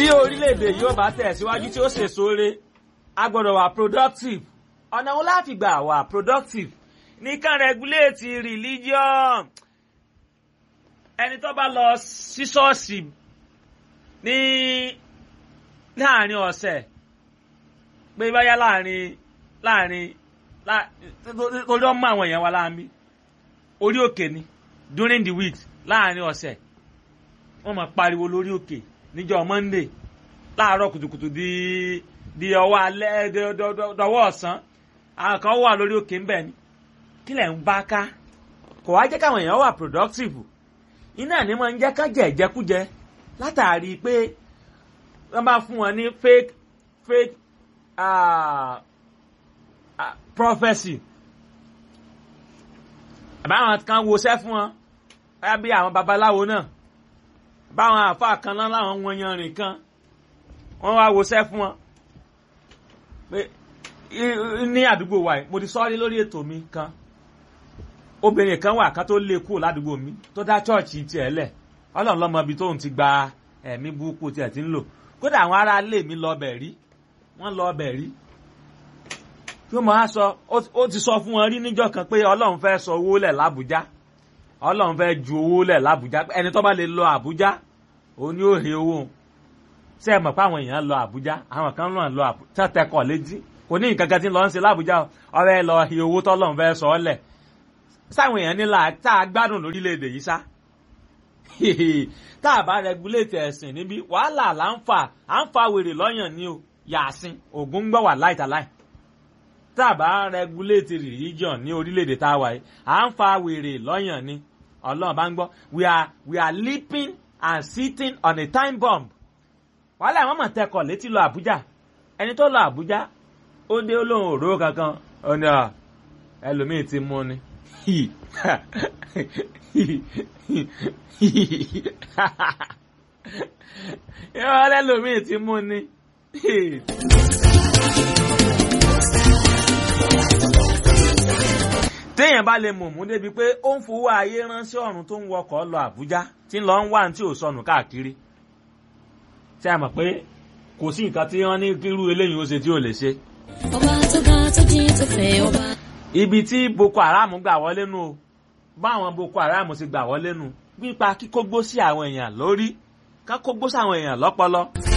tí orílẹ̀-èdè yóò bá tẹ̀síwájú tí ó ṣèso re a gbọ́dọ̀ wà productive ọ̀nà wo láti gbà wà productive nìkan regulate religion ẹni tó bá lọ sí ṣọ́ọ̀ṣì ní láàrin ọ̀sẹ̀ pé báyá láàrin láàrin torí ọmọ àwọn èèyàn wa láàmì orí òkè ni during the week láàrin ọ̀sẹ̀ wọ́n máa pariwo lórí òkè níjọ́ monday láàárọ̀ kùtùkùtù di di ọwọ́ alẹ́ dọwọ́ ọ̀sán àwọn kan wà lórí òkè ń bẹ̀ ni kí lẹ̀ ń bá ká kò wá jẹ́ káwọn èèyàn wà productive iná ní máa ń jẹ́ ká jẹ ìjẹkújẹ látàrí pé wọ́n bá fún wọn ní fake fake uh, uh, prophecy àbáwọn kan woṣẹ́ fún wọn báyà bí àwọn babaláwo náà báwọn àáfàá kan náà láwọn wọn yanrìn kan wọ́n wá woṣẹ́ fún wọn pé ní àdúgbò wa yìí mo ti sọ́ọ́rí lórí ètò mi kan obìnrin kan wà kan tó lé kúrò ládùúgbò mi tó dá chọ́ọ̀chì tiẹ̀ lẹ̀ ọlọ́run lọ́mọ ibi tóun ti gba ẹ̀mí burúkú tiẹ̀ ti ń lò kódà àwọn ará ilé mi lọ bẹ̀ rí wọ́n lọ bẹ̀ rí yóò máa sọ ó ti sọ fún wọn rí níjọ́ kan pé ọlọ́run fẹ́ sọ owó lẹ̀ lábújá ọlọ́run fẹ́ ju owó lẹ̀ lábújá ẹni tó bá lè lọ àbújá òun ni ó he owó ṣé ẹ mọ̀ pé àwọn èèyàn lọ àbújá àwọn kan náà lọ àbújá tẹ́tẹ́kọ̀ létí kò ní nǹkan kan tí ń lọ ń ṣe lábújá ọ̀rẹ́ lọ he owó tọ́lọ́run fẹ́ sọ ọ́ lẹ̀ sáwọn èèyàn nílà tá a gbádùn lórílẹ̀‐èdè yìí sá tá a bá rẹgúléètì ẹ̀sìn níbí wàhálà là ń fà à ń fa wèrè lọ́yàn ni o yàásín ògún gbọ́ wà láìtàláì tá a bá rẹgúléètì religion ní orílẹ̀‐èdè tá a wà yìí à ń fa wèrè lọ́yàn ni ọlọ́run bá ń gbọ́ we are we are leaping and sitting on a time bomb wàhálà àwọn mọ̀ tẹkọ̀ létí lọ àbújá ẹni tó lọ àbújá ó dé olóhùn òró kankan ó ní ẹlòmíì ti mú ni yọ lẹ́lòmíì ti mú ni. téèyàn bá lè mọ̀mú débi pé ó ń fowó ayé ránṣẹ́ ọ̀run tó ń wọkọ̀ lọ Àbújá tí ń lọ ń wá tí ò sọnù káàkiri tí a mọ̀ pé kò sí nǹkan tí wọ́n ní kírú eléyìí ó ṣe tí ò lè ṣe. ọba tó ga tó jí tó fẹ́ ọba. ibi tí Boko Haram gbà wọlé nu o báwọn Boko Haram ti gbà wọlé nu nípa kíkógbó sí àwọn èèyàn lórí ká kógbó sí àwọn èèyàn lọ́pọlọ.